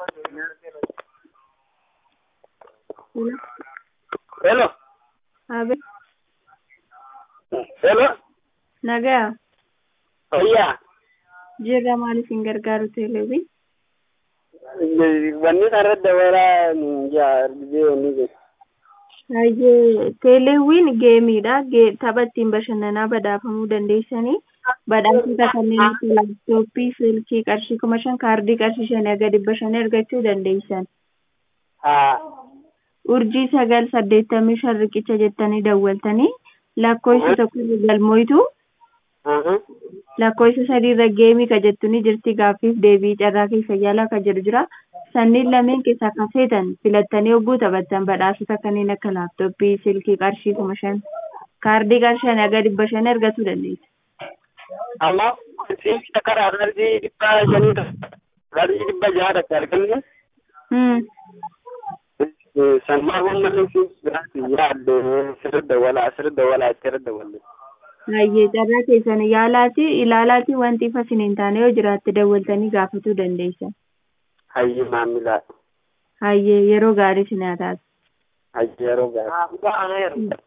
Hello. Hello. Abe, Hello. nagaa. Fayyaa. Jirra maaliif hin gargaaru teeleewwi? Wanni irratti dabalaa argitee wanni kun. Baay'ee teeleewwiin geemiidha. Gee- Tapha ittiin bashannanaa badhaafamuu dandeessanii badhaasota kanneen akka laaptooppii, silkii qarshii kuma shan kaardii qarshii shanii aga dhibba shanii argachuu dandeessan. Haa. Urjii sagal saddeettamii shan riqicha jettanii dawwaltanii lakkoofsa tokko irra galmoitu Aha. lakkoofsa sadii irra geemii ka jettu ni jirti gaaffiif deebii carraa keessa yaalaa ka jedhu jira. Sanniin lameen keessaa kan feetan filattanii hogguu taphattan badhaasota kanneen akka laaptooppii, silkii qarshii kuma shan kaardii qarshii shanii aga dhibba shanii argachuu dandeessu. Amma siinqi takka raadii dhibba shanii takka raadii dhibba jaha takka arganne. Hmm. Sanmaa humna siinqi biraatti yaadde sirri dawwalaa sirri dawwalaa sirri dawwalle. Baay'ee carraa keessan yaalaati ilaalaati wanti ifa isin hin taane yoo jiraatte dawwaltanii gaafatuu dandeessan. Hayyi maamilaa. Hayyee yeroo gaarii isin haa taatu. Hayyi yeroo gaarii.